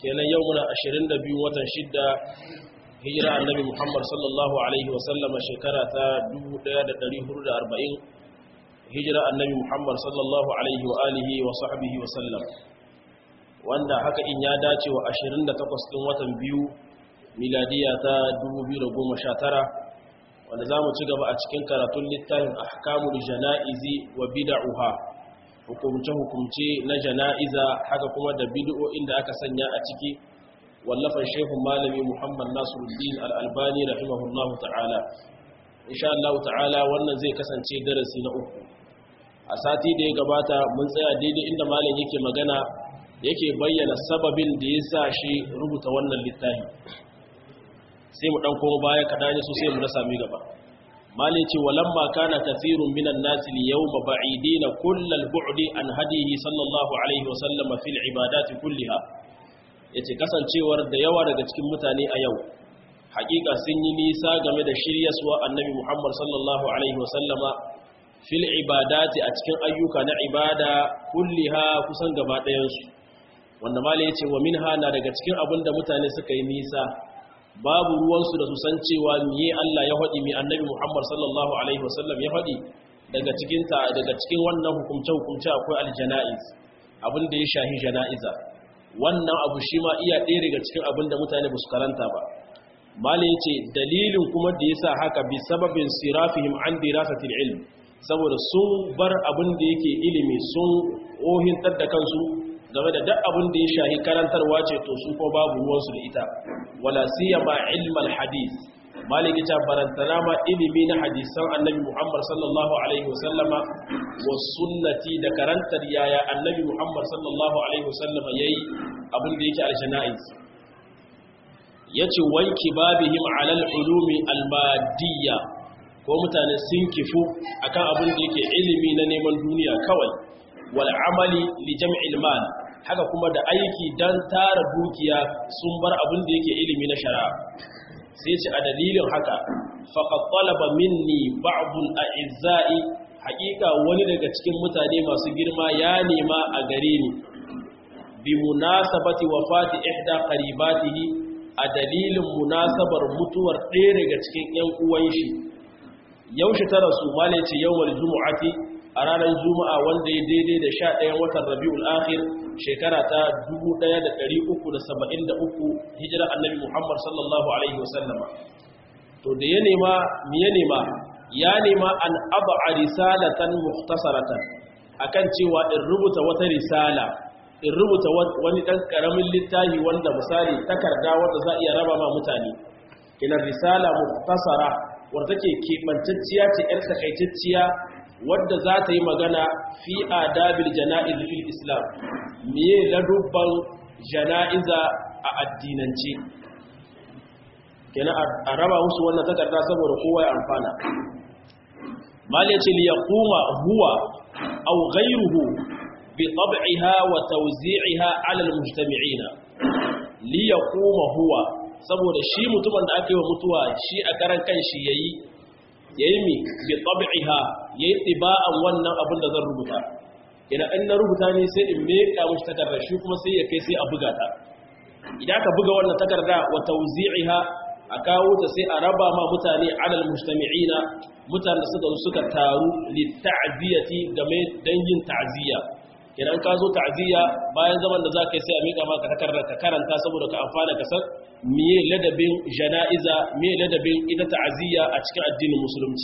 kenan yau muna 22 watan shidda hijira annabi muhammad sallallahu alaihi wasallama shekara ta 1440 hijira annabi muhammad sallallahu alaihi wa alihi wa sahbihi wa sallam wanda haka in ya dace wa 28 ɗin watan biyu miladiya ta 2019 wanda za mu ci gaba a cikin karatun littafin ahkamul jana'izi wa bid'uha hukumce-hukumce na jana'iza haka kuma da bid'o'in da aka sanya a ciki wallafan shehun malami muhammad nasiruddin al'albani rahimahullahu ta'ala insha Allah ta'ala wannan zai kasance darasi na uku a sati da ya gabata mun tsaya daidai inda malam yake magana yake bayyana sababin da ya sa shi rubuta wannan littafi sai mu dan koma baya kaɗan su sai mu na sami gaba malin ce walamma kana kathirun minan nasi liyawma ba'idina kullal bu'di an hadihi sallallahu alaihi wa sallama fil ibadati kulliha yace kasancewar da yawa daga cikin mutane a yau hakika sun yi nisa game da shiryaswa annabi Muhammad sallallahu alaihi wa sallama fil ibadati a cikin ayyuka na ibada kulliha kusan gaba ɗayan su wanda malai yace wa minha na daga cikin abinda mutane suka yi nisa babu ruwansu da su san cewa miye Allah ya faɗi mai annabi Muhammad sallallahu Alaihi wasallam ya faɗi daga cikinta daga cikin wannan hukumce-hukumce akwai aljana'iz abin da ya shahi jana'iza wannan abu shi ma iya ɗaya daga cikin abin da mutane ba su karanta ba mali ya ce dalilin kuma da ya sa haka bi sababin sirafihim an dirasatil ilm saboda sun bar abin da yake ilimi sun ohintar da kansu game da duk abin da ya shahi karantarwa ce to su ko babu ruwansu da ita wala siyama ilmal hadith maliki ta barantana ma ilimi na hadisan annabi muhammad sallallahu alaihi wasallama wa sunnati da karantar yaya annabi muhammad sallallahu alaihi wasallama yayi abin da yake aljana'iz yace wanki babihim ala ulumi almadiyya ko mutane sun kifu akan abin da yake ilimi na neman duniya kawai wal amali li jam'il mal haka kuma da aiki dan tara dukiya sun bar abin da yake ilimi na shari'a sai ce a dalilin haka faqad talaba minni ba'd al-a'izza'i haqiqa wani daga cikin mutane masu girma ya nema a gare ni bi munasabati wafati ihda qaribatihi a dalilin munasabar mutuwar ɗaya daga cikin ƴan uwan shi yaushe ta rasu malaci yawmal jumu'ati a ranar juma'a wanda ya daidai da sha ɗayan watan rabi'ul akhir shekara ta 1373 hijira annabi muhammad sallallahu alaihi wasallama to da ya nema mi ya nema ya nema an aba a risalatan muhtasaratan akan cewa in rubuta wata risala in rubuta wani ɗan ƙaramin littafi wanda misali takarda wanda za iya raba ma mutane ina risala muhtasara wadda take keɓantacciya ce 'yar takaitacciya wadda za ta yi magana fi adabil jana'iz fil islam miye ladubban jana'iza a addinance kenan a raba musu wannan takarda saboda kowa ya amfana mali ce li yaquma huwa aw ghayruhu bi tab'iha wa tawzi'iha 'ala al-mujtami'ina li yaquma huwa saboda shi mutumin da aka yi wa mutuwa shi a karan kanshi yayi yayi mi bi tab'iha yayi tiba'an wannan abin da zan rubuta ina in na rubuta ne sai in meka mushi takarda shi kuma sai ya kai sai a buga ta idan ka buga wannan takarda wa tawzi'iha a kawo ta sai a raba ma mutane alal mujtami'ina mutane suka suka taru li ta'ziyati game dan yin ta'ziya idan ka zo ta'ziya bayan zaman da za ka yi sai a mika maka takarda ka karanta saboda ka amfana ka san miye ladabin jana'iza miye ladabin ita ta'ziya a cikin addinin musulunci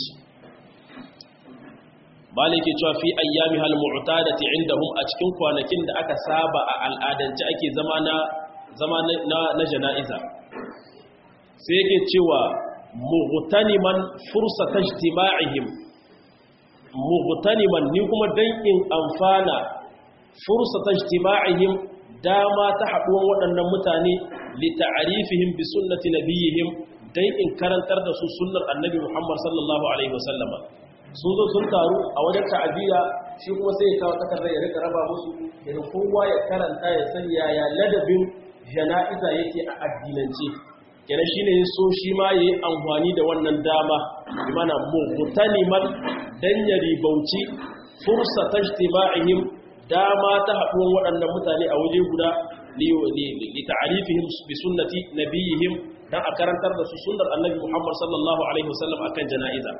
malike cewa fi ayyami hal mu'tadati indahum a cikin kwanakin da aka saba a al'adance ake zama na zama na, na jana'iza sai yake cewa mughtaniman fursata ijtima'ihim mughtaniman ni kuma dan in amfana fursata ijtima'ihim dama ta haduwan waɗannan mutane li ta'rifihim bi sunnati nabiyihim dan in karantar da su sunnar annabi Muhammad sallallahu alaihi wasallama sun zo sun taru a wajen ta'aziyya shi kuma sai ya kawo takardar ya rika raba musu idan kowa ya karanta ya san yaya ladabin jana'iza yake a addinance kenan shine ya so shi ma yayi amfani da wannan dama mana mutaniman dan ya ribauci fursatan ijtima'ihim dama ta haɗuwan waɗannan mutane a waje guda li ta'rifihim bi sunnati nabiyihim dan a karantar da su sunnar annabi Muhammad sallallahu alaihi wasallam akan jana'iza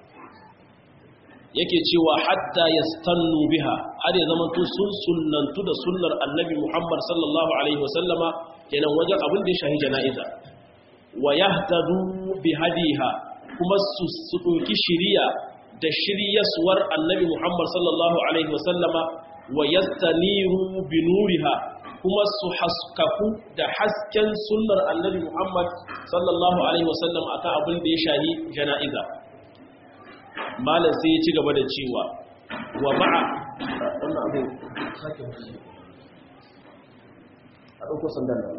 yake cewa hatta yastannu biha har ya zama to sun sunnantu da sunnar annabi Muhammad sallallahu alaihi wasallama kenan wajen abin da ya shahi jana'iza wa yahtadu bi hadiha kuma su su doki shiriya da shiryaswar annabi Muhammad sallallahu alaihi wasallama wa yastaniru bi nuriha kuma su haskaku da hasken sunnar annabi Muhammad sallallahu alaihi wasallam akan abin da ya shahi jana'iza malam sai ya ci gaba da cewa wa ma'a wannan abin sake musu a ɗauko sandan nan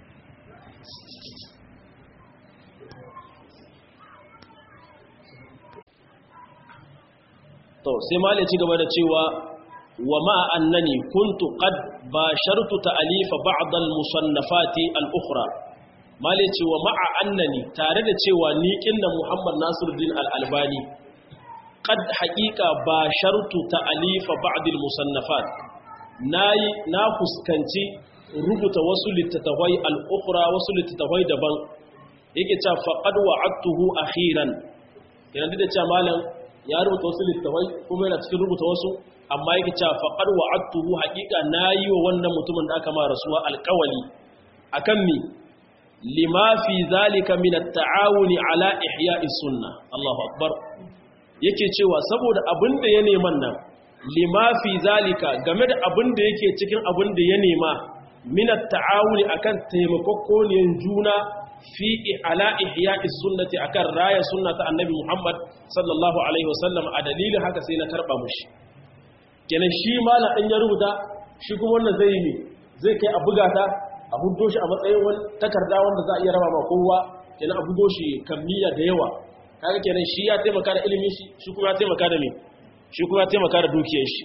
to sai malam ya ci gaba da cewa wa ma'a annani kuntu qad bashartu ta'alifa ba'd al-musannafati al-ukhra malam ya ce wa ma'a annani tare da cewa ni kinna Muhammad Nasiruddin al-Albani qad haqiqa bashartu ta'alifa ba'd al-musannafat nayi na fuskanci rubuta wasu littattafai al-ukhra wasu littattafai daban yake cewa faqad wa'adtuhu akhiran yana da cewa malam ya rubuta wasu littattafai kuma yana cikin rubuta wasu amma yake cewa faqad wa'adtuhu haqiqa nayi wa wannan mutumin da aka ma rasuwa alqawli akan mi lima fi zalika min at-ta'awuni ala ihya'i sunnah Allahu akbar yake cewa saboda abin da ya neman nan lima fi zalika game da abin da yake cikin abin da ya nema minat ta'awuni akan taimakokoniyan juna fi ala ihya'i sunnati akan raya sunnata annabi Muhammad sallallahu alaihi wasallam a dalilin haka sai na karba mushi kenan shi mala din ya rubuta shi kuma wannan zai yi zai kai a buga ta a huddo shi a matsayin wani takarda wanda za a iya raba ma kowa kenan a bugo shi kammiya da yawa kaga kenan shi ya taimaka da ilimin shi shi kuma ya taimaka da me shi kuma ya taimaka da dukiyar shi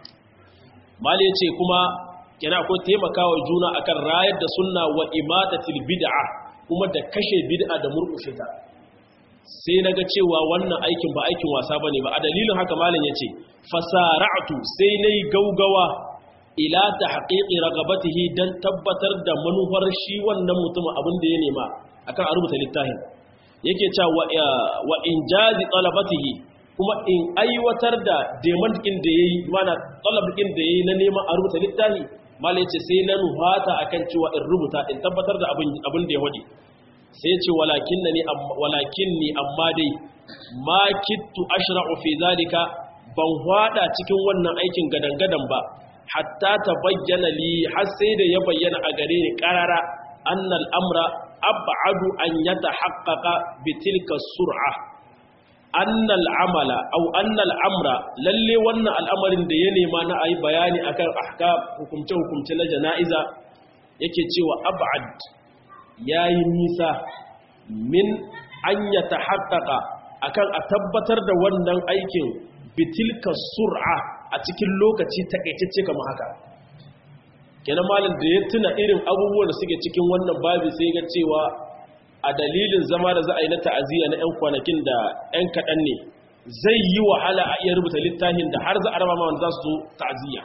mali yace kuma kenan akwai taimakawa juna akan rayar da sunna wa imatatil bid'a kuma da kashe bid'a da murkushe ta sai naga cewa wannan aikin ba aikin wasa bane ba a dalilin haka malam yace fasara'tu sai nayi gaugawa ila tahqiqi ragabatihi dan tabbatar da manufar shi wannan mutumin abin da ya nema akan a rubuta littafin yake cewa wa injazi talabatihi kuma in aiwatar da demantikin da yayi mana talabikin da yayi na neman a rubuta littafi malai ce sai na nuhata akan cewa in rubuta in tabbatar da abin abin da ya wadi sai ce walakinni walakinni amma dai ma kittu ashra'u fi zalika ban hwada cikin wannan aikin gadangadan ba hatta tabayyana li har sai da ya bayyana a gare ni qarara annal amra ab'adu an yatahaqqaqa bitilka sur'a annal amala aw annal amra lalle wannan al'amarin da ya nema na ayi bayani akan ahkam hukumce hukumce na jana'iza yake cewa ab'ad yayi nisa min an yatahaqqaqa akan a tabbatar da wannan aikin bitilka sur'a a cikin lokaci takaitacce kamar haka kenan malin da ya tuna irin abubuwan da suke cikin wannan babi sai ga cewa a dalilin zama da za a yi na ta'aziyya na 'yan kwanakin da 'yan kaɗan ne zai yi wahala a iya rubuta littafin da har za a rama wanda za su zo ta'aziyya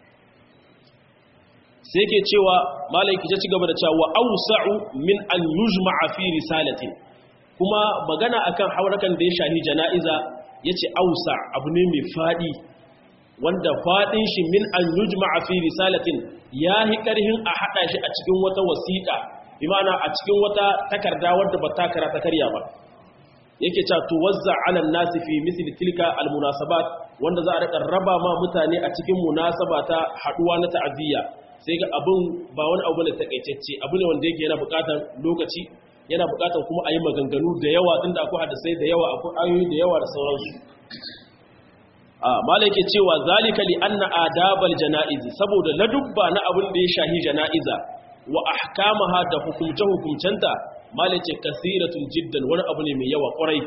sai ke cewa malai ki ci gaba da cewa ausa'u min an yujma'a fi risalatin kuma magana akan haurakan da ya shahi jana'iza yace ausa abu ne mai fadi wanda fadin shi min an yujma'a fi risalatin yahi karhin a hada shi a cikin wata wasiqa bi ma'ana a cikin wata takarda wadda ba ta kara ta karya ba yake cewa tuwazza 'ala an-nasi fi misli tilka al-munasabat wanda za a rika raba ma mutane a cikin munasaba ta haduwa na ta'aziyya sai ga abun ba wani abu ne takaitacce abu ne wanda yake yana bukatar lokaci yana bukatar kuma a yi maganganu da yawa tunda akwai hadisai da yawa akwai ayoyi da yawa da sauransu mala yake cewa zalika li anna adabal janaizi saboda ladubba na abin da ya shahi janaiza wa ahkamaha da hukumce hukumcenta mala yake kasiratun jiddan wani abu ne mai yawa kwarai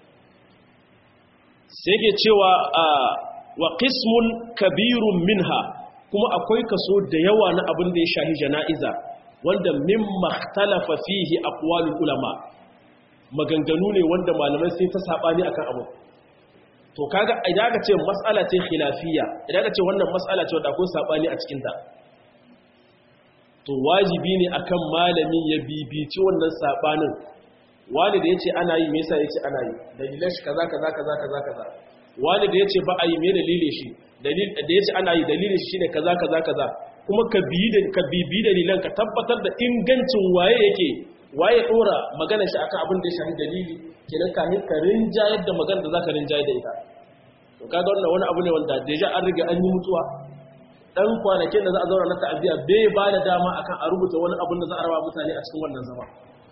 sai yake cewa wa qismun kabirun minha kuma akwai kaso da yawa na abin da ya shahi janaiza wanda mimma ikhtalafa fihi aqwalul ulama maganganu ne wanda malamai sai ta sabani akan abu to kaga idan aka ce mas'ala ce khilafiyya idan aka ce wannan mas'ala ce wadda akwai sabani a cikin ta to wajibi ne akan malami ya bibici wannan sabanin wani da yace ana yi me yasa yace ana yi dalilan shi kaza kaza kaza kaza kaza wani da yace ba a yi me dalilin shi dalil da yace ana yi dalilin shi shine kaza kaza kaza kuma ka bi da ka bibi dalilan ka tabbatar da ingancin waye yake waye dora magana shi akan abin da ya shafi dalili kenan kafin ka rinjayar da magana da zaka rinjayar da ita to kaga wannan wani abu ne wanda deja an riga an yi mutuwa dan kwanakin da za a zauna na ta'aziya bai ba da dama akan a rubuta wani abin da za a raba mutane a cikin wannan zama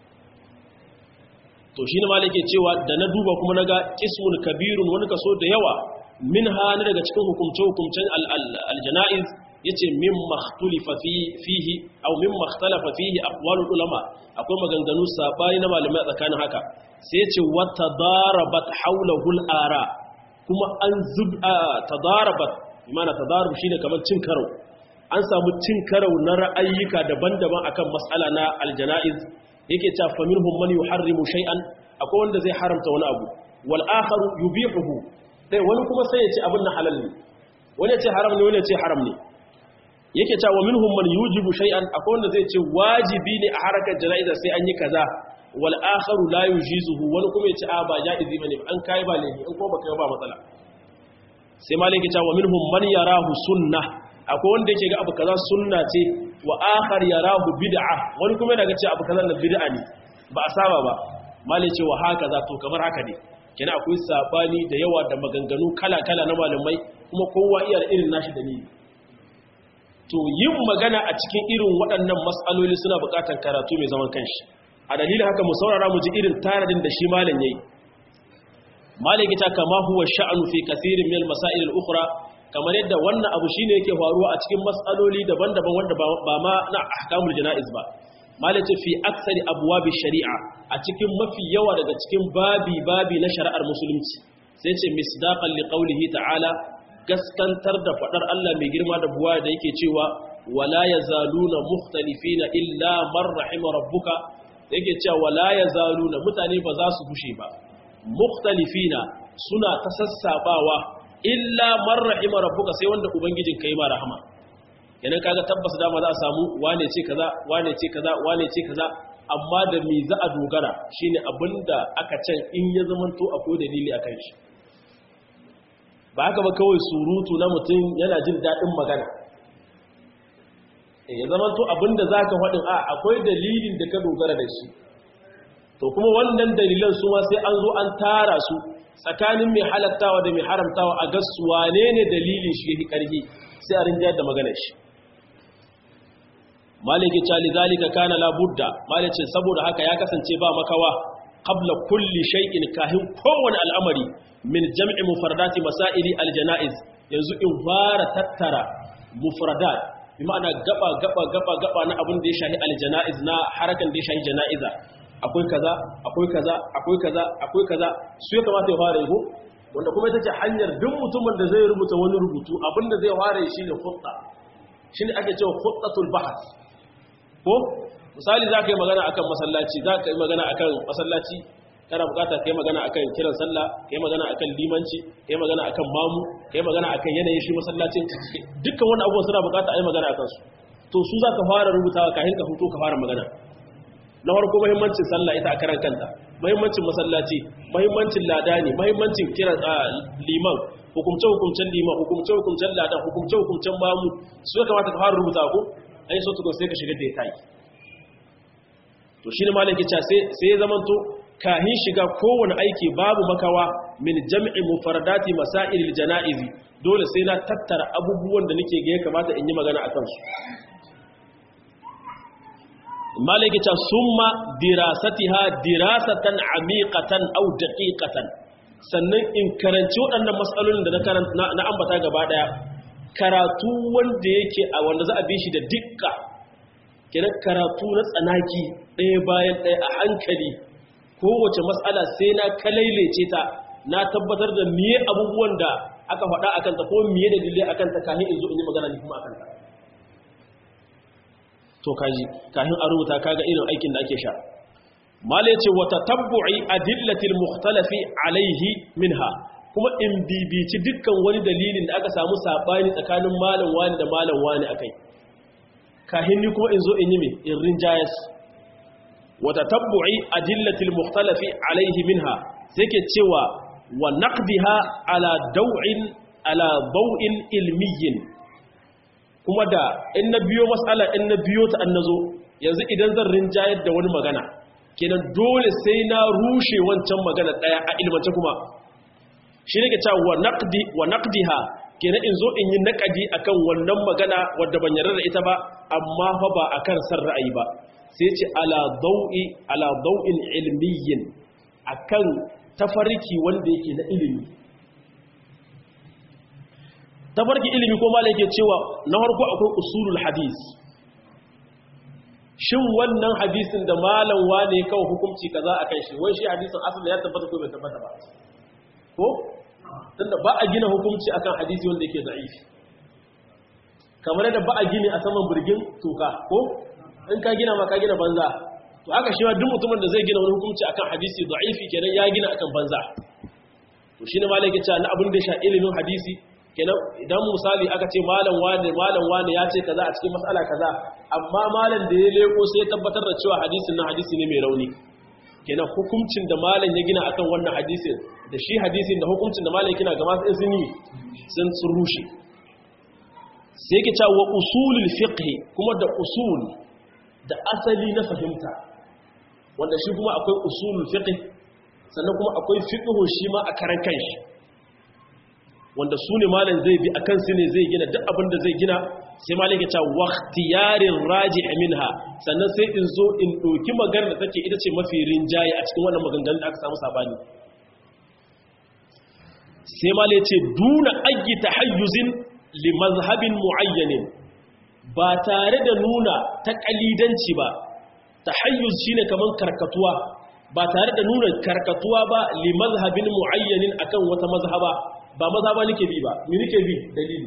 to shine malike cewa da na duba kuma naga qismun kabirun wani kaso da yawa min hana daga cikin hukumce hukumcen al-janaiz yace min makhtulifa fihi aw min makhtalafa fihi aqwalul ulama akwai maganganu sabani na malamai tsakanin haka sai yace wa tadarabat hawlahu al-ara kuma an zub tadarabat imana tadarub shine kamar cin karo an samu cin karo na ra'ayyuka daban-daban akan mas'ala na al-janaiz yake cewa fa minhum man yuharrimu shay'an akwai wanda zai haramta wani abu wal akharu yubihuhu dai wani kuma sai ya ce abin na halal ne wani ya ce haram ne wani ya ce haram ne yake cewa minhum man yujibu shay'an akwai wanda zai ce wajibi ne a harakar jana'iza sai an yi kaza wal akharu la yujizuhu wani kuma ya ce a ba jaizi bane an kai ba laifi in ko baka ba matsala sai malaki cewa minhum man yarahu sunnah akwai wanda yake ga abu kaza sunna ce wa akhar yarahu bid'a wani kuma yana ga cewa abu kaza na bid'a ne ba a saba ba malai ce wa haka za to kamar haka ne kina akwai sabani da yawa da maganganu kala-kala na malamai kuma kowa iya da irin nashi dalili to yin magana a cikin irin waɗannan matsaloli suna buƙatar karatu mai zaman kanshi a dalilin haka mu saurara mu ji irin taradin da shi malam yayi malam ya kama huwa sha'anu fi kathirin min al-masail al-ukhra kamar yadda wannan abu shine yake faruwa a cikin matsaloli daban-daban wanda ba ma na ahkamul janaiz ba malace fi aksari abwabi shari'a a cikin mafi yawa daga cikin babi babi na shari'ar musulunci sai ce misdaqan li qawlihi ta'ala gaskantar da fadar Allah mai girma da buwa da yake cewa wala yazaluna mukhtalifina illa man rahima rabbuka yake cewa wala yazaluna mutane ba za su gushe ba mukhtalifina suna ta sassabawa illa man rahima rabbuka sai wanda ubangijin kai ma rahama yanan kaga tabbas dama za a samu wane ce kaza wane ce kaza wane ce kaza amma da me za a dogara shine abinda aka can in ya zamanto akwai dalili akan shi ba haka ba kawai surutu na mutum yana jin daɗin magana ya zamanto abinda za ka faɗin a akwai dalilin da ka dogara da shi to kuma wannan dalilan su ma sai an zo an tara su tsakanin mai halattawa da mai haramtawa a gasu wane ne dalilin shi ya ƙarfi sai a rinjayar da maganar shi maliki cali zalika kana la budda malice saboda haka ya kasance ba makawa qabla kulli shay'in kahin kowane al'amari min jam'i mufradati masaili aljanaiz yanzu in fara tattara mufradat bi ma'ana gaba gaba gaba gaba na abin da ya shahi aljanaiz na harakan da ya shahi janaiza akwai kaza akwai kaza akwai kaza akwai kaza su ya kamata ya fara yi wanda kuma ita ce hanyar duk mutumin da zai rubuta wani rubutu abin da zai fara shi ne khutta shine ake cewa khuttatul bahth ko misali za ka yi magana akan masallaci za ka yi magana akan masallaci kana bukata ka yi magana akan kiran sallah ka yi magana akan limanci ka yi magana akan mamu ka yi magana akan yanayin shi masallacin dukkan wani abubuwan suna bukata a yi magana akan su to su za ka fara rubutawa kafin ka fito ka fara magana na farko muhimmancin sallah ita a karan kanta muhimmancin masallaci muhimmancin ladani muhimmancin kiran liman hukumce hukumcen liman hukumce hukumcen ladan hukumce hukumcen mamu su ya kamata ka fara rubuta ko ai so tukun sai ka shiga da ya tayi to shi ne malam kica sai ya zamanto kahin shiga kowane aiki babu makawa min jam'i mufardati masailil janaizi dole sai na tattara abubuwan da nake ga ya kamata in yi magana akan su malam kica summa dirasatiha dirasatan amiqatan aw daqiqatan sannan in karanci waɗannan matsalolin da na karanta na ambata gaba daya karatu wanda yake a wanda za a bi shi da dukka kenan karatu na tsanaki ɗaya bayan ɗaya a hankali kowace matsala sai na kalailece ta na tabbatar da miye abubuwan da aka faɗa a kanta ko miye da dalilai a kanta kahin in zo in yi magana ne kuma a kanta to kaji kahin a rubuta kaga irin aikin da ake sha mala ya ce wata tabbu'i adillatil mukhtalafi alaihi minha kuma in bibici dukkan wani dalilin da aka samu sabani tsakanin malam wani da malam wani akai kahin ni kuma in zo in yi me in rinjayas wa tatabbu'i adillatil mukhtalafi alaihi minha sai ke cewa wa naqdiha ala daw'in ala daw'in ilmiyyin kuma da in na biyo mas'ala in na biyo ta annazo yanzu idan zan rinjayar da wani magana kenan dole sai na rushe wancan magana daya a ilmance kuma shi ne ke cewa wa naqdi wa naqdiha kenan in zo in yi naqadi akan wannan magana wadda ban yarda da ita ba amma fa ba akan san ra'ayi ba sai ce ala dawi ala dawin ilmiyyin akan tafarki wanda yake na ilimi tafarki ilimi ko malai yake cewa na farko akwai usulul hadis shin wannan hadisin da malam wane ya kawo hukunci kaza akan shi wai shi hadisin asali ya tabbata ko bai tabbata ba ko tunda ba a gina hukunci akan hadisi wanda yake da'ifi kamar da ba a gini a saman birgin toka ko in ka gina ma ka gina banza to haka shi ma duk mutumin da zai gina wani hukunci akan hadisi da'ifi kenan ya gina akan banza to shine malai yake cewa na abin da ya sha ilimin hadisi kenan idan misali aka ce malam wane malam wane ya ce kaza a cikin mas'ala kaza amma malam da ya leko sai ya tabbatar da cewa hadisin nan hadisi ne mai rauni kenan hukuncin da malam ya gina akan wannan hadisin da shi hadisin da hukuncin da malam ya gina ga masu sun yi sun sun rushe sai yake cewa wa usulul fiqh kuma da usul da asali na fahimta wanda shi kuma akwai usulul fiqh sannan kuma akwai fiqh shi ma a karan kanshi wanda su ne malam zai bi akan su ne zai gina duk abin da zai gina sai malam ya ce waqtiyarin raji' minha sannan sai in zo in doki maganar da take ita ce mafi rinjaye a cikin wannan maganganun da aka samu sabani sai malam ya ce duna ayyi tahayyuzin li mazhabin muayyanin ba tare da nuna taqalidanci ba tahayyuz shine kaman karkatuwa ba tare da nuna karkatuwa ba li mazhabin muayyanin akan wata mazhaba ba mazhaba nake bi ba ni nake bi dalili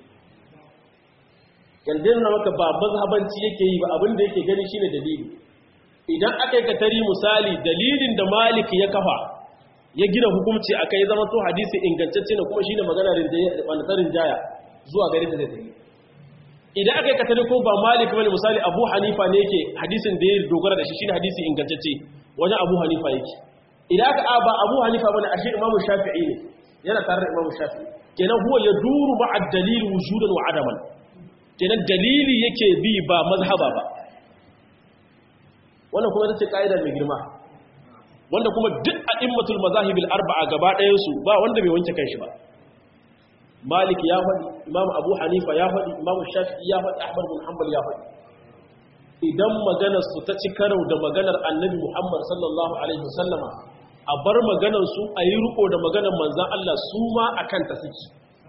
yanda na maka ba mazhabanci yake yi ba abin da yake gani shine dalili idan aka yi katari misali dalilin da malik ya kafa ya gina hukunci akai zama to hadisi ingantacce ne kuma shine magana rinjaya jaya zuwa gare ta zai tafi idan aka yi katari ko ba malik bane misali abu hanifa ne yake hadisin da ya dogara da shi shine hadisi ingantacce wajen abu hanifa yake idan aka a ba abu hanifa bane ashe imamu shafi'i ne yana tare da imamu shafi'i kenan huwa ya duru ma'a dalil wujudan wa adaman kenan dalili yake bi ba mazhaba ba wannan kuma ita ce ka'ida mai girma wanda kuma duk a'immatul mazahibil arba'a gaba ɗayan su ba wanda bai wanke kanshi ba malik ya faɗi imam abu hanifa ya faɗi imam shafi'i ya faɗi ahmad bin hanbal ya faɗi idan maganar su ta ci karo da maganar annabi muhammad sallallahu alaihi wasallama a bar maganar su a yi riko da maganar manzan Allah su ma a kanta suke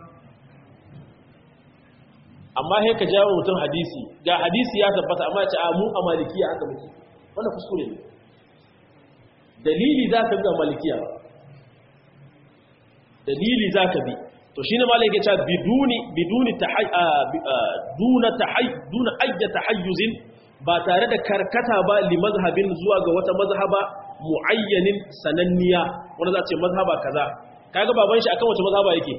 amma sai ka jawo mutum hadisi ga hadisi ya tabbata amma ya ce a mu a malikiya aka muke wanda kuskure ne dalili za ka bi a malikiya dalili za ka bi to shi ne malai ya ce biduni biduni duna duna ayya tahayyuzin ba tare da karkata ba li mazhabin zuwa ga wata mazhaba muayyanin sananniya wanda za ce mazhaba kaza kaga baban shi akan wace mazhaba yake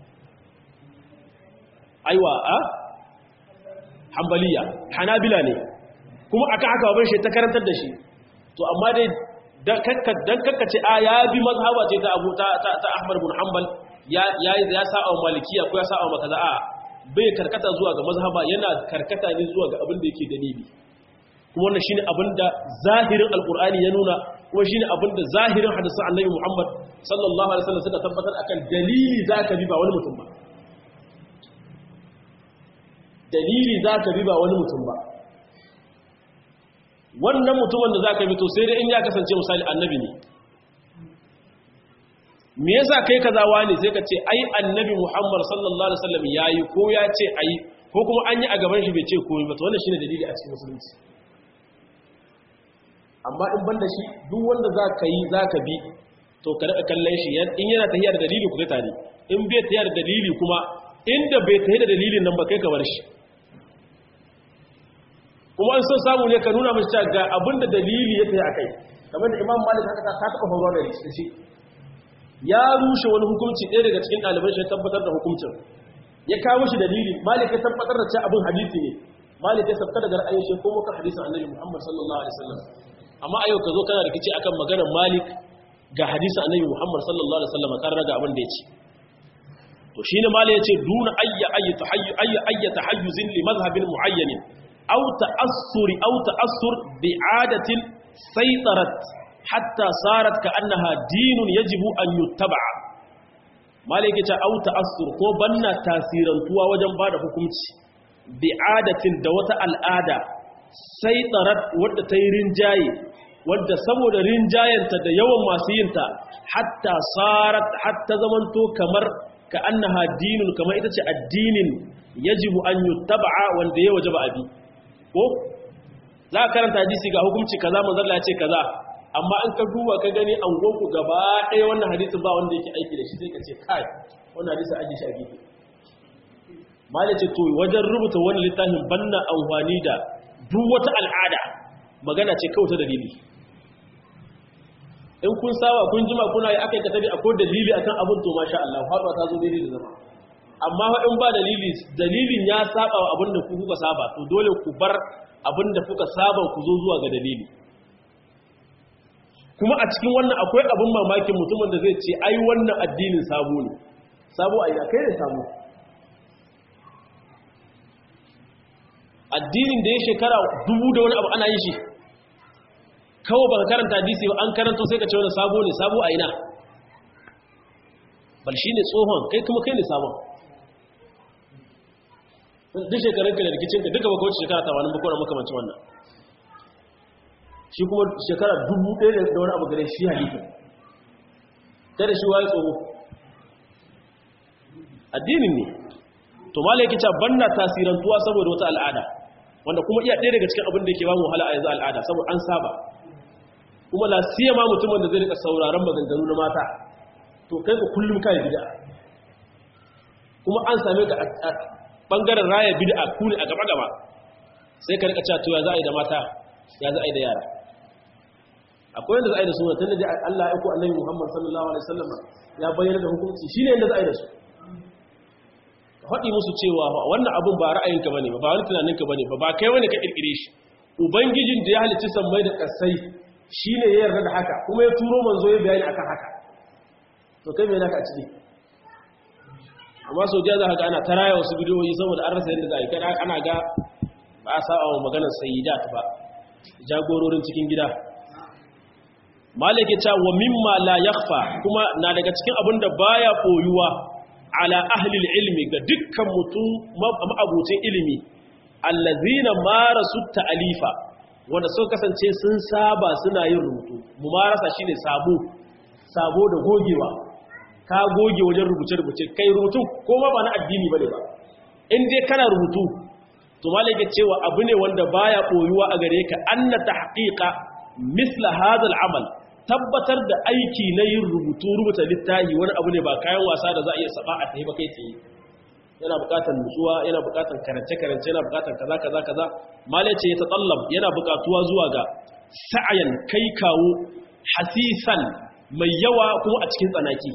aiwa a hanbaliya hanabila ne kuma akan haka baban shi ta karantar da shi to amma dai dan kakkace a ya bi mazhaba ce ta abu ta ta ahmad bin hanbal ya ya ya sa'a malikiya ko ya sa'a makaza a bai karkata zuwa ga mazhaba yana karkata ne zuwa ga abin da yake dalili kuma wannan shine abin da zahirin alqur'ani ya nuna kuma shine abin da zahirin hadisin annabi Muhammad sallallahu alaihi wasallam suka tabbatar akan dalili zaka bi ba wani mutum ba dalili zaka bi ba wani mutum ba wannan mutumin da zaka bi to sai dai in ya kasance misali annabi ne me yasa kai kaza wani sai ka ce ai annabi Muhammad sallallahu alaihi wasallam yayi ko ya ce ai ko kuma an yi a gaban shi bai ce komai ba to wannan shine dalili a cikin musulunci amma in banda shi duk wanda za ka yi za ka bi to ka daɗa kallon shi in yana tafiya da dalili ku tare in bai tafiya da dalili kuma inda bai tafiya da dalilin nan ba kai ka bar shi kuma an son samu ne ka nuna mashi cewa ga abin da dalili ya tafi a kai kamar da imam malik haka ta taɓa faruwa da shi ya rushe wani hukunci ɗaya daga cikin ɗaliban shi ya tabbatar da hukuncin ya kawo shi dalili malik ya tabbatar da cewa abin hadisi ne malik ya sabka daga ra'ayin shi ko muka hadisin annabi muhammad sallallahu alaihi wasallam amma ayo ka zo kana rikici akan maganar malik ga hadisin annabi muhammad sallallahu alaihi wasallam kan raga abin da ya ce to shine malik ya ce duna ayya ayya tahayyu ayya ayya tahayyuzin li madhhabin muayyanin aw ta'assur aw ta'assur bi'adatin saytarat hatta sarat ka annaha dinun yajibu an yuttaba malike ta au ta'assur ko banna tasirantuwa wajen bada hukunci bi'adatin da wata al'ada saytarat wadda ta yi rinjaye wadda saboda rinjayenta da yawan masu yinta hatta sarat hatta zamanto kamar ka annaha dinun kamar ita ce addinin yajibu an yuttaba wanda ya wajaba abi ko za ka karanta hadisi ga hukunci kaza manzon ya ce kaza amma an ka duba ka gani an goku gaba ɗaya wannan hadisin ba wanda yake aiki da shi sai ka ce kai wannan hadisin ajiye shi a gefe mala ce to wajen rubuta wani littafin banna amfani da duk wata al'ada magana ce kawai ta dalili in kun sawa kun jima kuna yi aka yi katabi akwai dalili akan abin to masha Allah faɗuwa ta zo daidai da zama amma in ba dalili dalilin ya saba wa abin da ku kuka saba to dole ku bar abin da kuka saba ku zo zuwa ga dalili kuma a cikin wannan akwai abin mamakin mutumin da zai ce ai wannan addinin sabo ne sabo a kai ne sabo addinin da ya shekara dubu da wani abu ana yin shi kawai baka karanta hadisi ba an karanta sai ka ce wani sabo ne sabo a ina bal shi ne tsohon kai kuma kai ne sabon duk shekarunka da rikicinka duka baka wuce shekara tamanin bakwai makamancin wannan shi kuma shekara dubu ɗaya da wani abu gare shi halittar ta da shi waye tsoro addinin ne to mala yake cewa banna tasirantuwa saboda wata al'ada wanda kuma iya ɗaya daga cikin abin da yake ba mu wahala a yanzu al'ada saboda an saba kuma la ma mutumin da zai rika sauraron maganganu na mata to kai ku kullum kai bid'a kuma an same ka a bangaren raya bid'a ku ne a gaba gaba sai ka rika cewa to ya za a yi da mata ya za a yi da yara akwai yadda za a yi da su tun da Allah ya ku annabi Muhammad sallallahu alaihi wasallam ya bayyana da hukunci shine yadda za a yi da su ka faɗi musu cewa wannan abun ba ra'ayinka bane ba ba wani tunaninka bane ba ba kai wani ka kirkire shi ubangijin da ya halicci sammai da kasai shine ya yarda da haka kuma ya turo manzo ya bayani akan haka to kai me naka a ciki amma sau jiya za ka ga ana taraya wasu bidiyoyi saboda an rasa yadda za a yi kada ana ga ba a saba wa maganar sayyidat ba jagororin cikin gida malike ta wa mimma la yakhfa kuma na daga cikin abin da baya koyuwa ala ahli ilmi ga dukkan mutum ma'abucin ilimi allazina marasu ta'alifa wanda suka kasance sun saba suna yin rubutu mumarasa shine sabo sabo da gogewa ka goge wajen rubuce-rubuce kai rubutu ko ma ba na addini bane ba in dai kana rubutu to malaka cewa abu ne wanda baya koyuwa a gare ka anna tahqiqa misla hadha al-amal tabbatar da aiki na yin rubutu rubuta littafi wani abu ne ba kayan wasa da za a iya saba a tayi ba kai tsaye yana bukatar nutsuwa yana bukatar karance-karance yana bukatar kaza kaza kaza malace ya tatallab yana bukatuwa zuwa ga sa'ayan kai kawo hasisan mai yawa kuma a cikin tsanaki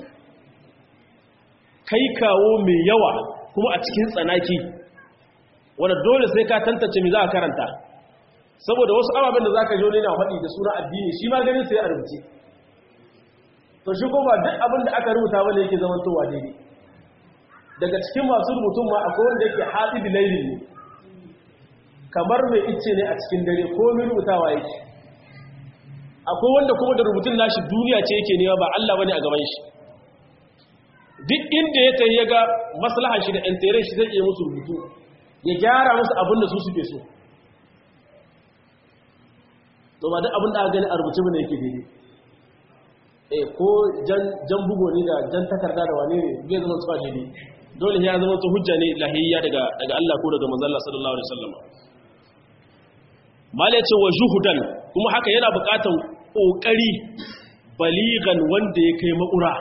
kai kawo mai yawa kuma a cikin tsanaki wanda dole sai ka tantance me za a karanta saboda wasu ababen da za ka jone na faɗi da suna addini shi ma ganin sai a rubuce to shi kuma duk abin da aka rubuta wanda yake zamantowa daidai daga cikin masu rubutun ma akwai wanda yake haɗi da laili ne kamar mai icce ne a cikin dare ko mai rubutawa yake akwai wanda kuma da rubutun nashi duniya ce yake nema ba Allah bane a gaban shi duk inda ya tayi ga maslahar shi da intere shi zai iya musu rubutu ya gyara musu abin da su suke so to ba duk abin da aka gani a rubuce bane yake daidai eh ko jan bugo ne da jan takarda da wane ne zai zama tsuwa daidai dole ya zama ta hujja ne lahiyya daga daga Allah ko daga manzon Allah sallallahu alaihi wasallam mal ya ce wa juhudan kuma haka yana buƙatan kokari baligan wanda ya kai makura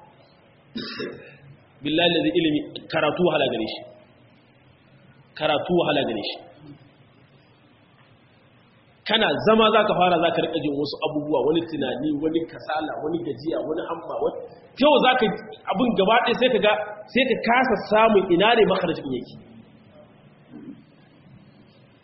billahi lazi ilimi karatu wahala gare shi karatu wahala gare shi kana zama za ka fara za ka riƙa jin wasu abubuwa wani tunani wani kasala wani gajiya wani amma wani yau za ka abin gaba ɗaya sai ka ga sai ka kasa samun ina ne makarajin yake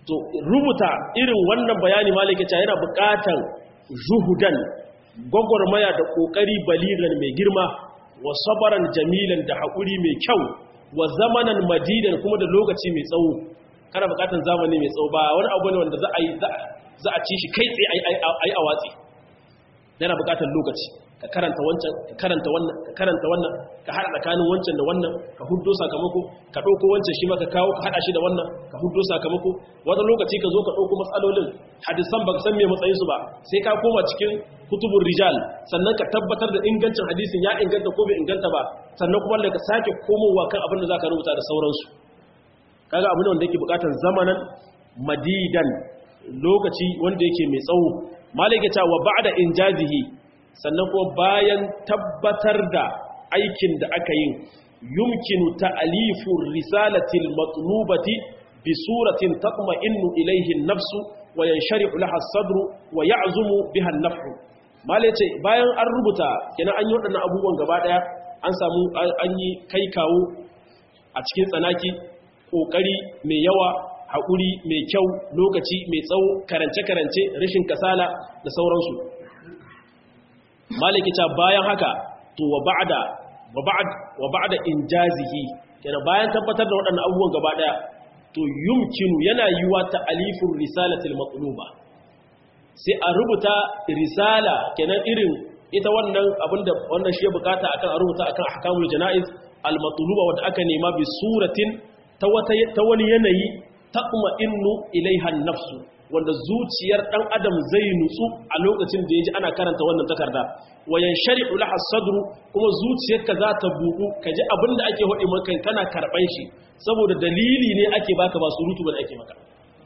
to rubuta irin wannan bayani malike ta yana buƙatan zuhudan gwagwarmaya da ƙoƙari baliran mai girma wa sabaran jamilan da haƙuri mai kyau wa zamanan madidan kuma da lokaci mai tsawo kana buƙatan zamani mai tsawo ba wani abu ne wanda za a yi za a ci shi kai tsaye a yi a watsi yana buƙatan lokaci ka karanta wancan ka karanta wannan ka karanta wannan ka haɗa tsakanin wancan da wannan ka huddo sakamako ka ɗauko wancan shi ma ka kawo ka haɗa shi da wannan ka huddo sakamako wata lokaci ka zo ka ɗauko matsalolin hadisan ba ka san me matsayinsu ba sai ka koma cikin kutubun rijal sannan ka tabbatar da ingancin hadisin ya inganta ko bai inganta ba sannan kuma da ka sake komowa kan abin da za ka rubuta da sauransu kaga abin wanda yake bukatar zamanan madidan lokaci wanda yake mai tsawo malaka ta wa ba'da injazihi sannan kuma bayan tabbatar da aikin da aka yi yumkinu ta'alifu risalatil matlubati bi suratin tatma'innu ilayhi an-nafsu wa yanshari'u laha as-sadru wa ya'zumu biha an-naf'u malace bayan an rubuta kenan an yi wadannan abubuwan gaba daya an samu an yi kai kawo a cikin tsanaki kokari mai yawa haƙuri mai kyau lokaci mai tsawo karance-karance rashin kasala da sauransu maliki ta bayan haka to wa ba'da wa ba'd wa ba'da injazihi kenan bayan tabbatar da waɗannan abubuwan gaba daya to yumkinu yana yiwa ta alifur risalatil maqluba sai a rubuta risala kenan irin ita wannan abinda wannan shi ya bukata akan a rubuta akan ahkamul janaiz al matluba wanda aka nema bi suratin ta wata ta wani yanayi taqma innu ilaiha nafsu wanda zuciyar dan adam zai nutsu a lokacin da yaji ana karanta wannan takarda wayan shari'u laha sadru kuma zuciyarka za ta buɗu kaji abinda ake hodi maka kana karban shi saboda dalili ne ake baka ba surutu bane ake maka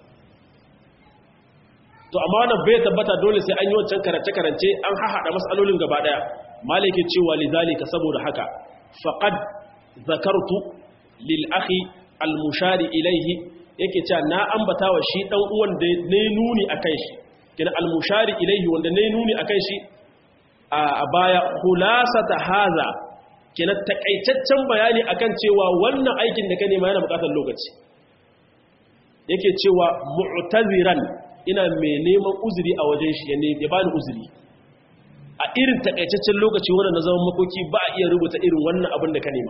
to amma wannan bai tabbata dole sai an yi wancan karance karance an hahada masalolin gaba daya malike cewa lidhalika saboda haka faqad zakartu lil akhi al mushari ilayhi yake cewa na ambata wa shi dan uwan da ne nuni akan shi kina al-mushari ilayhi wanda ne nuni akan shi a baya khulasata haza kina takaitaccen bayani akan cewa wannan aikin da ka nema yana bukatar lokaci yake cewa mu'taziran ina mai neman uzuri a wajen shi ya bani uzuri a irin takaitaccen lokaci wannan na zaman makoki ba a iya rubuta irin wannan abin da ka nema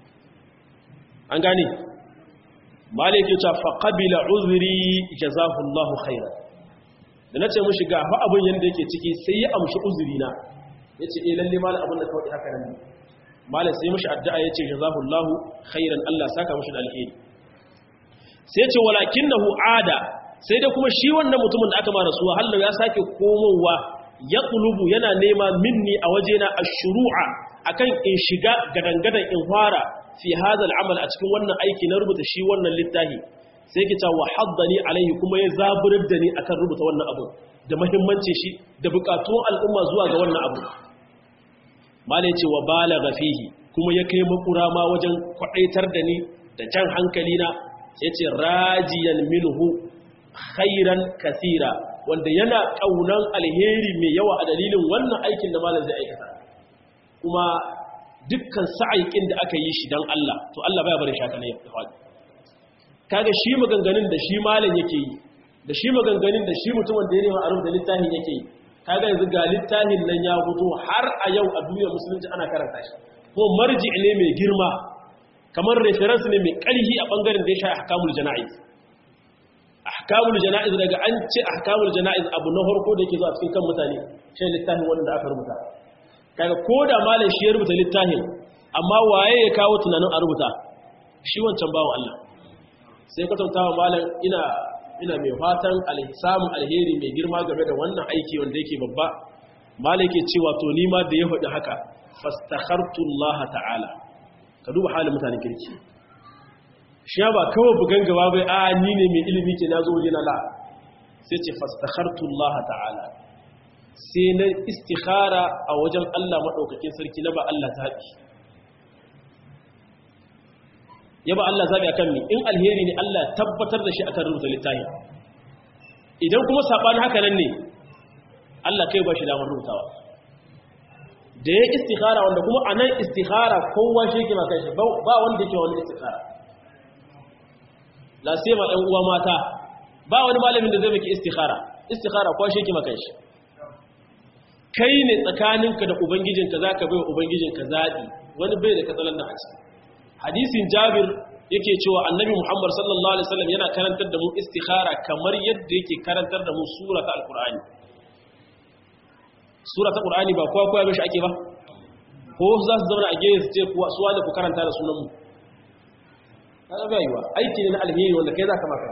an gane malik ya ce fa qabila uzri jazahullahu khairan da nace mushi ga fa abun yanda yake ciki sai ya amshi uzuri na yace eh lalle mal abun da kawai haka nan malik sai mushi addu'a yace jazahullahu khairan Allah saka mushi da alheri sai yace walakinahu ada sai da kuma shi wannan mutumin da aka ma rasuwa hallo ya sake komowa ya kulubu yana nema minni a wajena ashru'a akan in shiga gadangadan in fara fi hadha al'amal a cikin wannan aiki na rubuta shi wannan littafi sai ki ta wa haddani alaihi kuma ya zaburar da ni akan rubuta wannan abu da muhimmanci shi da bukatun al'umma zuwa ga wannan abu mala yace wa balagha fihi kuma ya kai makura ma wajen kwadaitar da ni da jan hankali na yace rajiyan minhu khairan kathira wanda yana kaunan alheri mai yawa a dalilin wannan aikin da malam zai aikata kuma dukkan sa'aikin da aka yi shi don Allah to Allah baya bari shaka ne ya faɗi kaga shi maganganun da shi malam yake yi da shi maganganun da shi mutumin da ya nema a rubuta littafin yake yi kaga yanzu ga littafin nan ya fito har a yau a duniyar musulunci ana karanta shi ko marji ne mai girma kamar reference ne mai ƙarfi a bangaren da ya sha ahkamul jana'iz ahkamul jana'iz daga an ce ahkamul jana'iz abu na farko da yake zuwa cikin kan mutane shi littafin wanda aka rubuta kaga ko da malam shi ya rubuta littafin amma waye ya kawo tunanin a rubuta shi wancan bawan Allah sai ka tantawa malam ina ina mai fatan alhisamun alheri mai girma game da wannan aiki wanda yake babba malam yake cewa to ni ma da ya faɗi haka fastakhartu Allah ta'ala ka duba halin mutanen kirki shi ba kawai bugan gaba bai a ni ne mai ilimi ke nazo waje na la sai ce fastakhartu Allah ta'ala sai na istikhara a wajen Allah maɗaukakin sarki na ba Allah zaɓi ya ba Allah zaɓi akan mi in alheri ne Allah tabbatar da shi akan rubuta littafi idan kuma saɓani haka nan ne Allah kai ba shi damar rubutawa da ya istikhara wanda kuma a nan istikhara kowa shi ke makan shi ba wanda ke wani istikhara lasema ɗan uwa mata ba wani malamin da zai maki istikhara istikhara ko shi yake maka shi kai ne tsakaninka da ubangijinka zaka bai wa ubangijinka zabi wani bai da katsalan da a ciki hadisin jabir yake cewa annabi muhammad sallallahu alaihi wasallam yana karantar da mu istikhara kamar yadda yake karantar da mu surata alqur'ani surata alqur'ani ba kowa kowa mishi ake ba ko za su zauna a gefe su ce kuwa suwa da ku karanta da sunan mu kaga bai yiwa aiki ne na alheri wanda kai zaka maka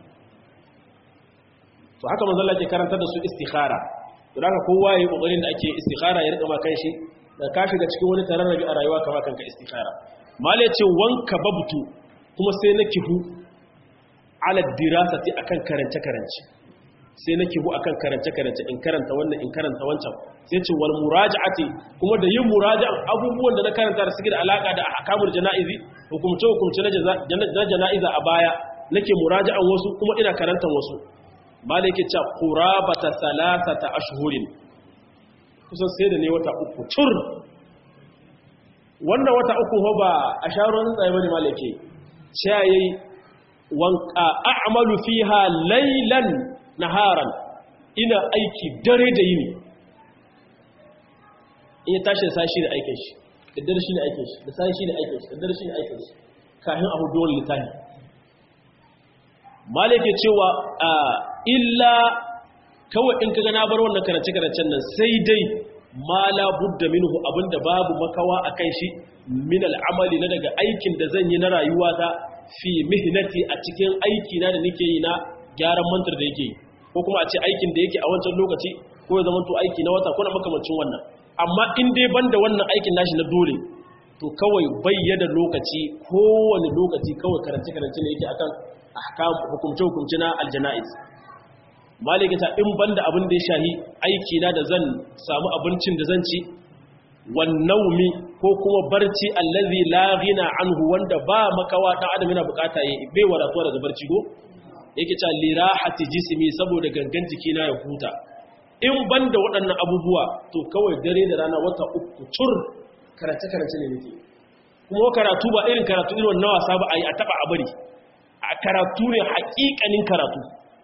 to haka manzo Allah ke karantar da su istikhara to haka kowa yayi kokarin da ake istikhara ya rika ma kanshi da ka shiga cikin wani tararrabi a rayuwa kama kanka istikhara mal ya ce wanka babtu kuma sai na kihu ala dirasati akan karance karance sai na kihu akan karance karance in karanta wannan in karanta wancan sai ce wal muraja'ati kuma da yin muraja'an abubuwan da na karanta da suke da alaka da ahkamul janaizi hukumce hukumce na janaiza a baya nake muraja'an wasu kuma ina karantan wasu malai yake cewa qurabata salasata ashhurin kusan sai da ne wata uku tur wannan wata uku ho ba a sharon tsaye bane malake shayi wanka a'malu fiha laylan naharan ina aiki dare da yini in ya tashi sashi da aikin shi da dare shi ne aikin shi da sashi ne aikin shi da dare shi ne aikin shi kafin abu dole litani malake cewa illa kawai in kaga na bar wannan karance-karancen nan sai dai ma la budda minhu abinda babu makawa akan shi min al'amali na daga aikin da zan yi na rayuwa ta fi mihnati a cikin aiki na da nake yi na gyaran mantar da yake yi ko kuma a ce aikin da yake a wancan lokaci ko ya zama to aiki na wata ko na makamancin wannan amma in dai banda wannan aikin nashi na dole to kawai bayyana lokaci kowane lokaci kawai karance-karance ne yake akan ahkam hukumce-hukumce na aljanaiz malikata in banda abin da ya shahi aiki na da zan samu abincin da zan ci wannaumi ko kuma barci allazi la ghina anhu wanda ba makawa dan adam yana bukata yayi bai wadatuwa daga barci go yake ta lirahati jismi saboda gangan jiki na ya huta in banda waɗannan abubuwa to kawai dare da rana wata uku tur karatu karatu ne nake kuma karatu ba irin karatu irin wannan wasa ba ayi a taba a bari a karatu ne haƙiƙanin karatu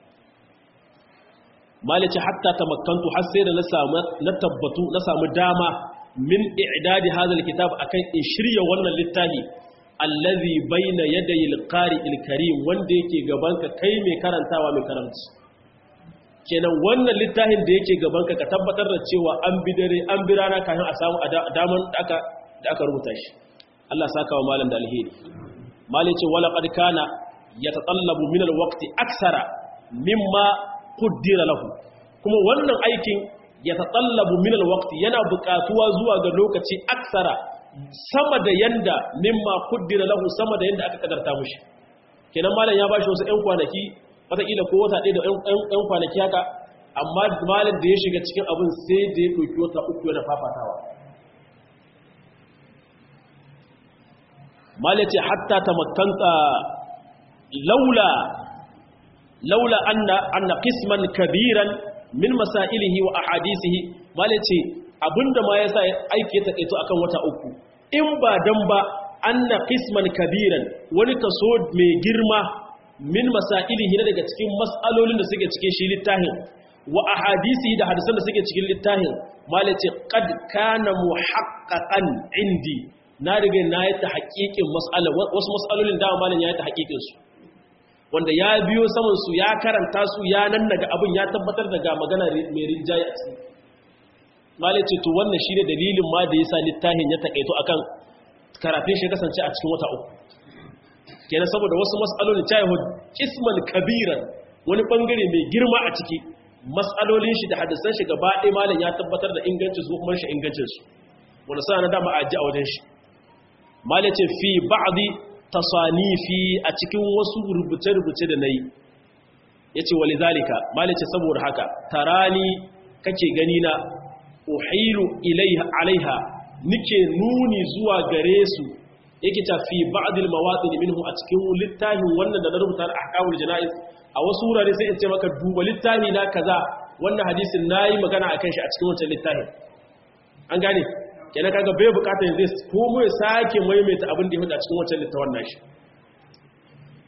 malice hatta tamakkantu har sai da na samu na tabbatu na samu dama min i'dadi hadha alkitab akan in shirya wannan littafi allazi baina yaday alqari alkarim wanda yake gaban ka kai mai karantawa mai karanci kenan wannan littafin da yake gaban ka ka tabbatar da cewa an bi dare an bi rana kafin a samu daman da aka da aka rubuta shi Allah saka wa malam da alheri malice wala qad kana yatatallabu min alwaqti aksara mimma kuddira lahu kuma wannan aikin ya tatallabu min alwaqti yana buƙatuwa zuwa ga lokaci aksara sama da yanda mimma kuddira lahu sama da yanda aka kadarta mushi kenan malam ya bashi wasu 'yan kwanaki wataƙila ko wata ɗaya da 'yan kwanaki haka amma malam da ya shiga cikin abin sai da ya ɗauki wata uku yana fafatawa malam ce hatta ta makanta laula laula anna anna qisman kabiran min masailihi wa ahadisihi malace abinda ma yasa aiki ya takeito akan wata uku in ba dan ba anna qisman kabiran wani kaso mai girma min masailihi na daga cikin mas'alolin da suke cikin shi littafin wa ahadisihi da hadisan da suke cikin littafin malace qad kana muhaqqaqan indi na riga na yi ta haƙiƙin mas'ala wasu mas'alolin da malam ya yi ta haƙiƙin su wanda ya biyo samansu ya karanta su ya nan daga abin ya tabbatar daga magana mai rinjaye a ciki malai ce to wannan shi ne dalilin ma da ya sa littafin ya taƙaito akan karatun shi kasance a cikin wata uku kenan saboda wasu matsalolin cayahu kisman kabiran wani bangare mai girma a ciki matsalolin shi da hadisan shi gaba ɗaya malam ya tabbatar da ingancin su kuma shi ingancin su wanda sa na dama a ji a wajen shi malai ce fi ba'di tasanifi a cikin wasu rubuce-rubuce da na yi ya ce wali zalika malice saboda haka tarani kake gani na uhilu alaiha nike nuni zuwa gare su yake tafi ba'dil mawatin minhu a cikin littafin wannan da na rubuta da ahkamul janaiz a wasu wurare sai in ce maka duba littafi na kaza wannan hadisin nayi magana akan shi a cikin wancan littafin an gane kenan kaga bai bukatar yanzu komo ya sake maimaita abin da ya hudu a cikin wancan littafin nashi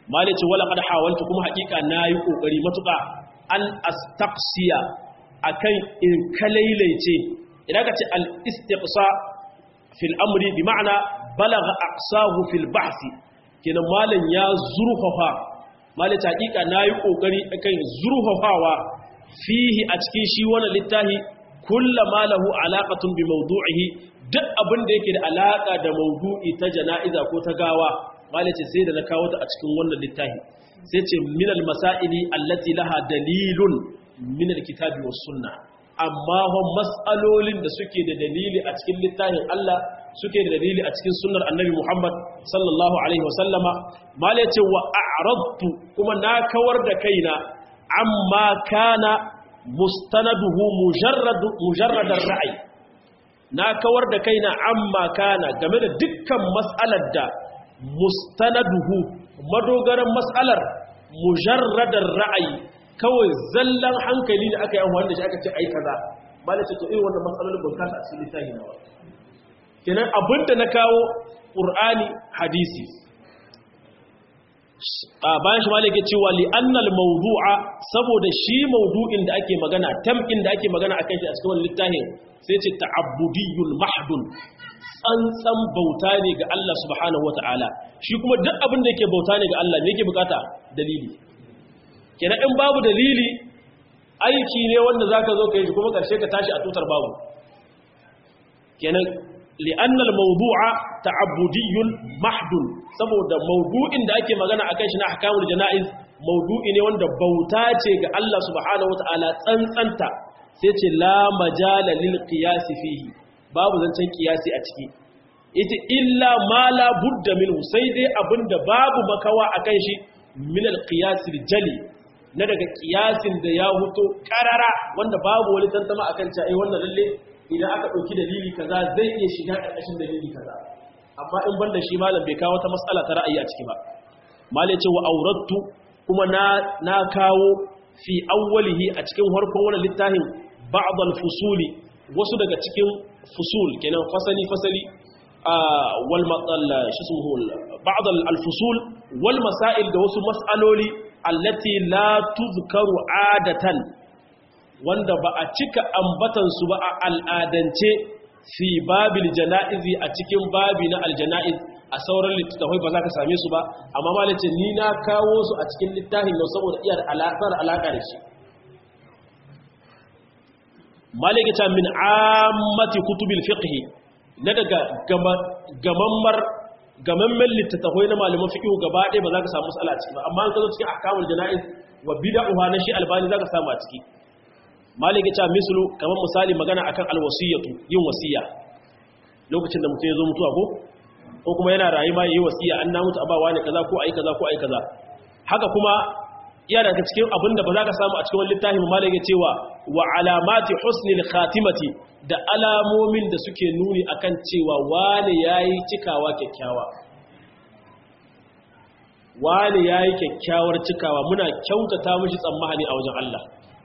malice wala qad hawaltu kuma hakika nayi kokari matuka an astaqsiya akan in kalailaice idan ka ce al istiqsa fil amri bi ma'ana balagha aqsahu fil bahth kenan malan ya zurfafa malice hakika nayi kokari akan zurfafawa fihi a cikin shi wannan littafi kullama lahu alaqatun bi mawdu'ihi duk abin da yake da alaka da mawdu'i ta jana'iza ko ta gawa malice sai da na kawo ta a cikin wannan littafi sai ce minal masaili allati laha dalilun minal kitabi was sunna amma hon mas'alolin da suke da dalili a cikin littafin Allah suke da dalili a cikin sunnar annabi Muhammad sallallahu alaihi wasallama malice wa a'radtu kuma na kawar da kaina amma kana mustanaduhu mujarradu mujarradar ra'ayi na kawar da kaina amma kana game da dukkan mas'alar da mustanaduhu madogaran mas'alar mujarradar ra'ayi kawai zallan hankali da aka yi amfani da shi aka ce ai kaza ba da ce to irin wannan matsalolin ban kasa a cikin littafi na ba kenan abinda na kawo qur'ani hadisi a bayan shi malaka cewa li annal mawdu'a saboda shi mawdu'in da ake magana tamkin da ake magana akan shi a cikin wannan littafin sai ce ta'abbudiyyul mahdun tsantsan bauta ne ga Allah subhanahu wata'ala shi kuma duk abin da yake bauta ne ga Allah me yake bukata dalili kenan in babu dalili aiki ne wanda zaka zo ka yi kuma karshe ka tashi a tutar babu kenan li'anna al-mawdu'a ta'abbudiyyun mahdun saboda mawdu'in da ake magana akan shi na ahkamul jana'iz mawdu'i ne wanda bauta ce ga Allah subhanahu wata'ala tsantsanta sai ce la majala lil qiyas fihi babu zancen kiyasi a ciki ita illa ma la budda minhu sai dai abinda babu makawa akan shi min al qiyas jali na daga kiyasin da ya huto karara wanda babu wani tantama akan cewa ai wannan lalle idan aka dauki dalili kaza zai iya shiga karkashin dalili kaza amma in banda shi malam bai kawo ta mas'ala ta ra'ayi a ciki ba malai ce wa aurattu kuma na na kawo fi awwalihi a cikin harkon wannan littafin ba'd al-fusuli wasu daga cikin fusul kenan fasali fasali wal matsal shi sun ba'd al-fusul wal masail da wasu mas'aloli allati la tuzkaru adatan wanda ba a cika ambatan su ba a al'adance fi babil janaizi a cikin babi na aljana'iz a sauran littattafai ba za ka same su ba amma malice ni na kawo su a cikin littafin nan saboda iya alaƙar alaƙa da shi malikita min ammati kutubil fiqhi na daga gamammar gamammen littattafai na malaman fiqhu gaba ɗaya ba za ka samu matsala a ciki ba amma an kazo cikin ahkamul jana'iz wa bid'uha na shi albani za ka samu a ciki malikita mislu kamar misali magana akan alwasiyatu yin wasiya lokacin da mutum ya zo mutuwa ko ko kuma yana rayuwa yayi wasiya an na mutu abawa ne kaza ko ayi kaza ko ayi kaza haka kuma iya daga cikin abinda ba za ka samu a cikin wani littafi malam ya cewa wa alamati husnil khatimati da alamomin da suke nuni akan cewa wani yayi cikawa kyakkyawa wani yayi kyakkyawar cikawa muna kyautata mishi tsammani a wajen Allah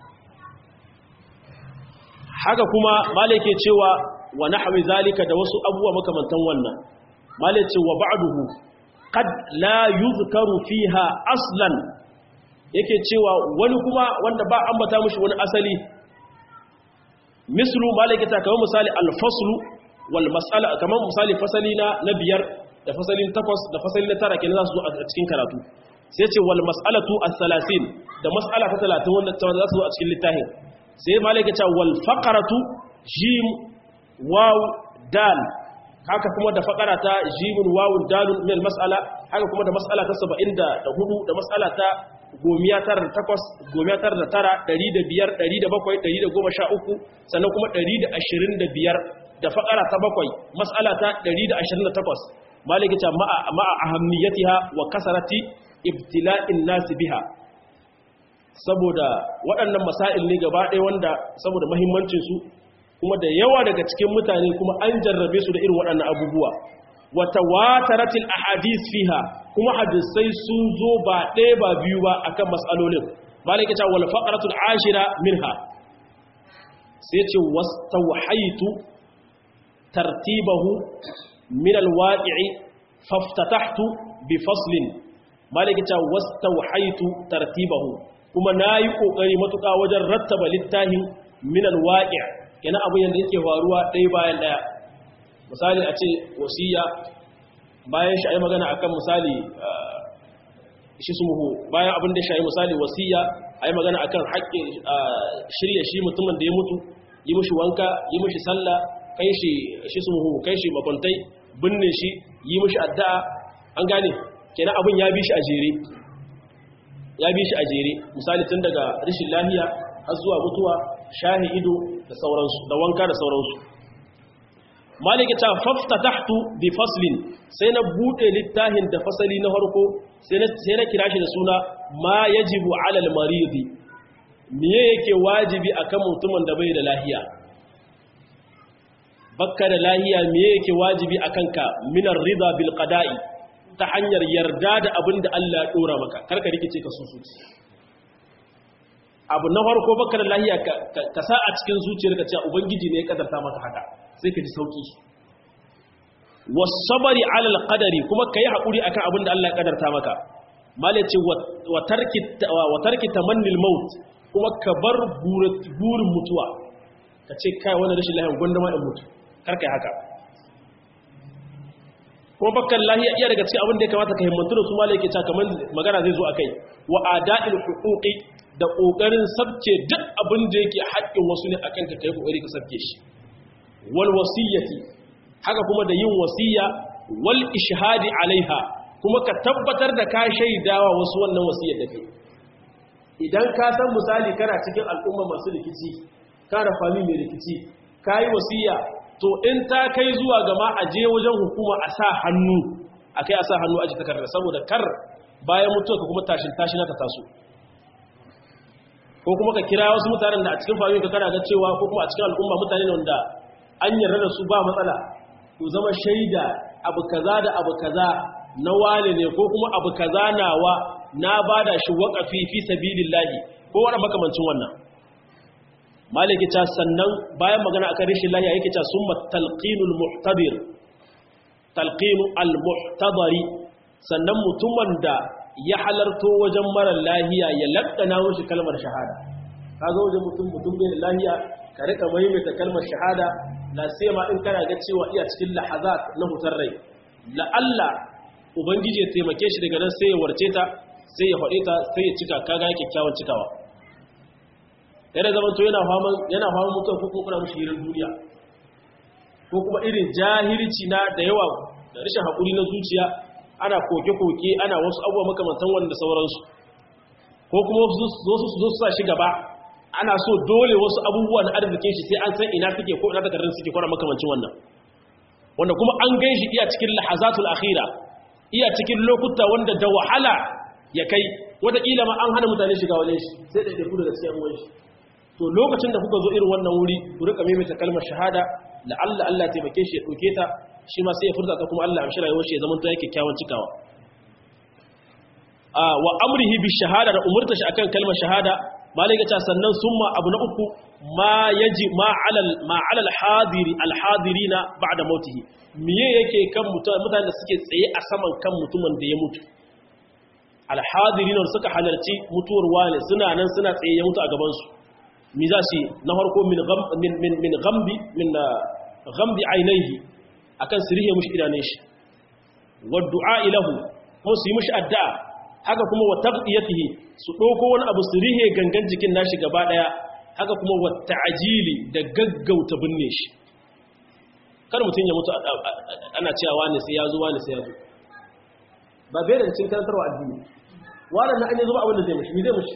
haka kuma malam yake cewa wa nahwi zalika da wasu abubuwa makamantan wannan malam ce wa ba'duhu qad la yuzkaru fiha aslan yake cewa wani kuma wanda ba ambata mushi wani asali mislu malikata kamar misali alfaslu wal mas'ala kamar misali fasali na na biyar da fasalin takwas da fasali na tara kenan za su zo a cikin karatu sai ce wal mas'alatu as-salasin da mas'ala ta 30 wanda za su zo a cikin littafin sai malikata wal faqaratu jim waw dal haka kuma da fakara ta jimin wawun dalun min mas'ala haka kuma da mas'ala ta 74 da mas'ala ta gomiya tara da takwas gomiya tara da tara ɗari da biyar ɗari da bakwai ɗari da goma sha uku sannan kuma ɗari da ashirin da biyar da faƙara ta bakwai matsala ta ɗari da ashirin da takwas maliki ta ma'a ahammiyatiha wa kasarati ibtila'in nasi biha saboda waɗannan masail ne gaba ɗaya wanda saboda mahimmancinsu kuma da yawa daga cikin mutane kuma an jarrabe su da irin waɗannan abubuwa wata wataratil ahadis fiha kuma hadisai sun zo ba ɗaya ba biyu ba akan matsalolin malaka ta wal faqratul ashira minha sai ce wastawhaytu tartibahu min alwaqi'i faftatahtu bi faslin maliki ta wastawhaitu tartibahu kuma nayi kokari matuka wajen rattaba littafin min alwaqi' kenan abin yanda yake faruwa ɗaya bayan ɗaya misali a ce wasiya bayan shi ayi magana akan misali shi sumuhu bayan abin da shi ayi misali wasiya ayi magana akan haƙƙin shirye shi mutumin da ya mutu yi mishi wanka yi mishi sallah kai shi shi sumuhu kai shi makwantai binne shi yi mishi addu'a an gane kenan abin ya bi shi a jere ya bi shi a jere misali tun daga rashin lafiya har zuwa mutuwa shahi ido da sauransu da wanka da sauransu maliki ta faftatahtu bi faslin sai na bude littafin da fasali na harko sai na sai na kira shi da suna ma yajibu ala al-maridi miye yake wajibi akan mutumin da bai da lahiya bakka da lahiya miye yake wajibi akan ka minar rida bil qada'i ta hanyar yarda da abin da Allah ya dora maka karka rikice ka susuci abu na farko baka da lahiya ka sa a cikin zuciyarka cewa ubangiji ne ya kadarta maka haka sai ka ji sauki wasabari alal qadari kuma kai hakuri akan abin da Allah ya kadarta maka malai ce wa tarki wa tarki tamannil maut kuma ka bar burin mutuwa ka ce kai wannan rashin lahiya gwanda ma in mutu kar kai haka kuma bakkan lahiya iya daga cikin abin da ya kamata ka himmantu da su malai yake ta kamar magana zai zo akai wa ada'il huquqi da kokarin sabke duk abin da yake haƙƙin wasu ne akan ka kai kokari ka sabke shi wal wasiyati haka kuma da yin wasiya wal ishhadi alaiha kuma ka tabbatar da ka shaidawa wasu wannan wasiyar da kai idan ka san misali kana cikin al'umma masu rikici kana fami mai rikici kai wasiya to in ta kai zuwa gama a je wajen hukuma a sa hannu a kai a sa hannu aji takarda saboda kar bayan mutuwa ka kuma tashin tashi na ta taso ko kuma ka kira wasu mutanen da a cikin fami ka kana ga cewa ko kuma a cikin al'umma mutane ne wanda an yarda da su ba matsala ku zama shaida abu kaza da abu kaza na wane ne ko kuma abu kaza nawa na bada shi waƙafi fi sabilillahi ko wani makamancin wannan maliki ta sannan bayan magana akan rishin lahiya yake ta summa talqinul muhtabir talqinu al muhtadari sannan mutumin da ya halarto wajen mara lahiya ya laddana mushi kalmar shahada kaga wajen mutum mutum bai lahiya ka rika maimaita kalmar shahada la ma in kana ga cewa iya cikin lahazat na hutar rai la Allah ubangiji ya taimake shi daga nan sai ya warce ta sai ya faɗe ta sai ya cika kaga yake kyawun cikawa yana zaman to yana faman yana faman mutuwa ko kuma kuna mishi hirar duniya ko kuma irin jahilci na da yawa da rashin haƙuri na zuciya ana koke-koke ana wasu abubuwa makamantan wanda sauransu ko kuma wasu zo su zo su sa shi gaba ana so dole wasu abubuwa na arzikin shi sai an san ina suke ko ina takardun suke kwana makamancin wannan wanda kuma an gan shi iya cikin lahazatul akhira iya cikin lokuta wanda da wahala ya kai wataƙila ma an hana mutane shiga wajen shi sai da ɗaiɗaiku daga cikin ruwan shi to lokacin da kuka zo irin wannan wuri ku rika maimaita kalmar shahada la Allah Allah ya taimake shi ya ɗauke ta shi ma sai ya furta ta kuma Allah ya amshi rayuwar shi ya zama ta yake kyawun cikawa a wa amrihi bi shahada da umurta shi akan kalmar shahada malaka ta sannan summa abu na uku ma yaji ma alal ma alal hadiri al hadirina ba'da mautihi miye yake kan mutane da suke tsaye a saman kan mutumin da ya mutu al hadirina suka halarci mutuwar wani suna nan suna tsaye ya mutu a gaban su mi za su na farko min min min min ghambi min ghambi ainihi akan sirihe mushi idanun shi wa du'a ilahu ko su yi mushi addu'a haka kuma wa taqdiyatihi su ɗauko wani abu su rihe gangan jikin nashi gaba ɗaya haka kuma wa ta'ajili da gaggauta binne shi kar mutum ya mutu ana cewa wani sai ya zo wani sai ya zo ba bai da cikin karantarwa addini wani na an yi zuba abin da zai mushi mi zai mushi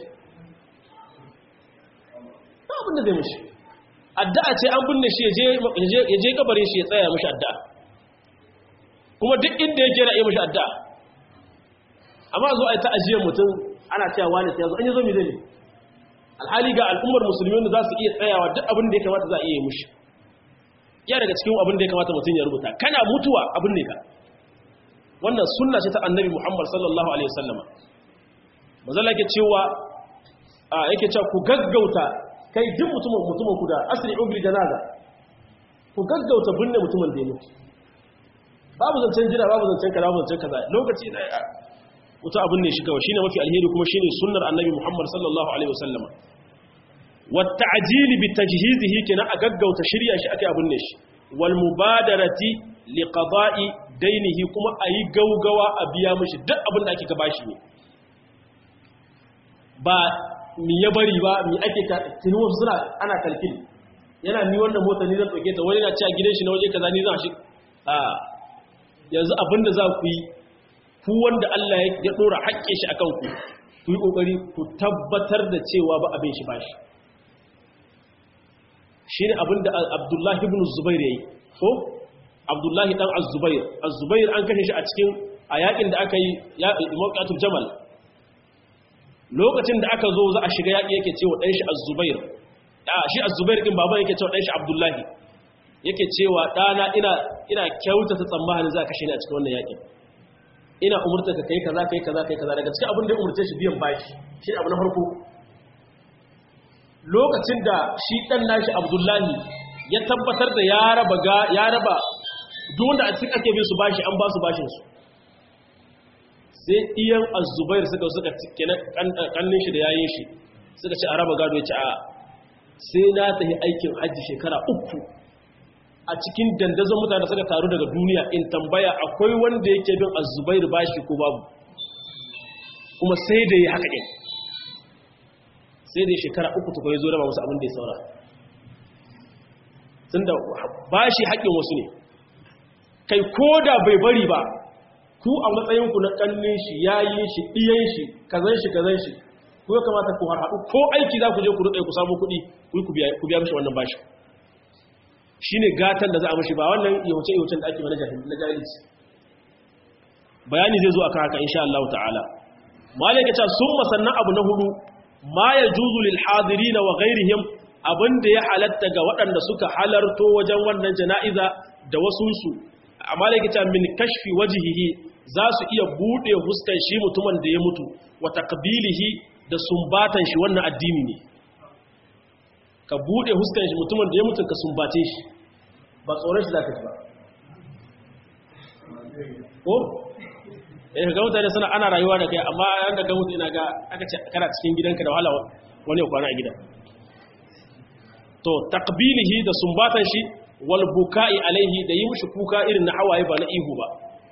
ba abin da zai mushi addu'a ce an binne shi ya je kabarin shi ya tsaya mushi addu'a kuma duk inda yake na iya mushi addu'a amma zo a yi ta'ajiyar mutum ana cewa wani sai yazo an yi zo mai zai alhali ga al'ummar musulmi wanda za su iya tsayawa duk abin da ya kamata za a iya yi mushi ya daga cikin abin da ya kamata mutum ya rubuta kana mutuwa abin ne ka wannan sunna ce ta annabi muhammad sallallahu alaihi wasallama mazala yake cewa a yake cewa ku gaggauta kai duk mutumin mutumin ku da asri ubri janaza ku gaggauta binne mutumin da ya mutu babu zancen jira babu zancen kaza babu zancen kaza lokaci na wuta abin ne shi kawai shine mafi alheri kuma shine sunnar annabi Muhammad sallallahu alaihi wasallama wata ajili bi tajhizihi kenan a gaggauta shirya shi akai abin ne shi wal mubadarati li qada'i dainihi kuma ayi gaugawa a biya mishi duk abin da ake gaba shi ne ba mi ya bari ba mi ake ka tuni wasu suna ana kalkil yana ni wannan mota ni zan dauke ta wani na ci a gidan shi na waje kaza ni zan shi a yanzu abin da za ku yi ku wanda Allah ya dora haƙƙin shi akan ku ku yi kokari ku tabbatar da cewa ba abin shi bashi shi ne abinda abdullahi ibn zubair ya yi ko abdullahi dan az-zubair az-zubair an kashe shi a cikin a yakin da aka yi mawqatul jamal lokacin da aka zo za a shiga yaki yake cewa dan shi az-zubair a shi az-zubair din baban yake cewa dan shi abdullahi yake cewa dana ina ina kyautata tsammanin za ka kashe ni a cikin wannan yakin ina umurta ka kai kaza kai kaza kai kaza daga cikin abin da ya umurce shi biyan bashi shi abu na farko lokacin da shi ɗan nashi abdullahi ya tabbatar da ya raba ga ya raba wanda a cikin ake bin su bashi an ba su bashinsu sai iyan azubair suka suka kenan kannin shi da yayin shi suka ce a raba gado ya ce a sai na tafi aikin hajji shekara uku a cikin dandazon mutane suka taru daga duniya in tambaya akwai wanda yake bin azubair bashi ko babu kuma sai da yi haka ɗin sai dai shekara uku tukwai ya zo raba wasu abin da ya saura tun da ba shi haƙƙin wasu ne kai ko da bai bari ba ku a matsayinku na ƙannin shi yayin shi ɗiyan shi kazan shi kazan shi ku ya kamata ku harhaɗu ko aiki za ku je ku ruɗe ku samu kuɗi ku biya mishi wannan bashi shi ne gatan da za a mashi ba wannan yahuce-yahucen da ake mana jahilci bayani zai zo a kan haka insha Allah ta'ala malaka ta sun masannan abu na hudu ma ya juzu lil hadirina wa ghairihim abinda ya halatta ga waɗanda suka halarto wajen wannan jana'iza da wasunsu amma da kita min kashfi wajhihi za su iya bude huskan shi mutumin da ya mutu wa taqbilihi da sumbatan shi wannan addini ne ka bude huskan shi mutumin da ya mutu ka sumbace shi ba tsoron shi zaka ji ba ko eh ga mutane suna ana rayuwa da kai amma yanda ga mutu ina ga aka ce kana cikin gidanka da wahala wani ya kwana a gida to taqbilihi da sumbatan shi wal buka'i alaihi da yi mishi kuka irin na hawaye ba na ihu ba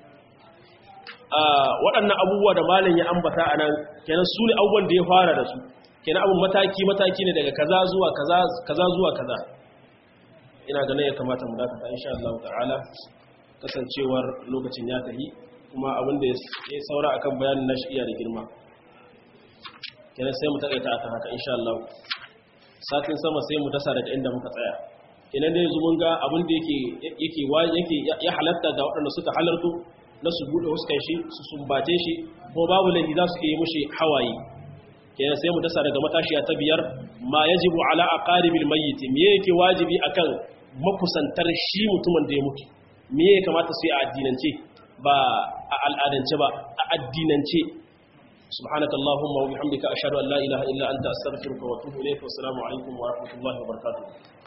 waɗannan abubuwa da malam ya ambata anan kenan su ne abubuwan da ya fara da su kenan abun mataki mataki ne daga kaza zuwa kaza kaza zuwa kaza ina ganin ya kamata mu dakata insha Allah ta'ala kasancewar lokacin ya tafi kuma abin da ya saura akan bayanin nashi iya da girma kenan sai mu takaita akan haka insha Allah satin sama sai mu dasa daga inda muka tsaya kenan da yanzu mun ga abin da yake yake yake ya halatta ga waɗanda suka halarto na su bude huskan shi su sumbace shi ko babu laifi za su yi mushi hawaye kenan sai mu dasa daga matashiya ta biyar ma yajibu ala aqaribil mayyit me yake wajibi akan makusantar shi mutumin da ya mutu me ya kamata su yi a addinance ba a al'adance ba a addinance subhanaka allahumma wa bihamdika ashhadu an la ilaha illa anta astaghfiruka wa atubu ilayk wa assalamu alaikum wa rahmatullahi wa barakatuh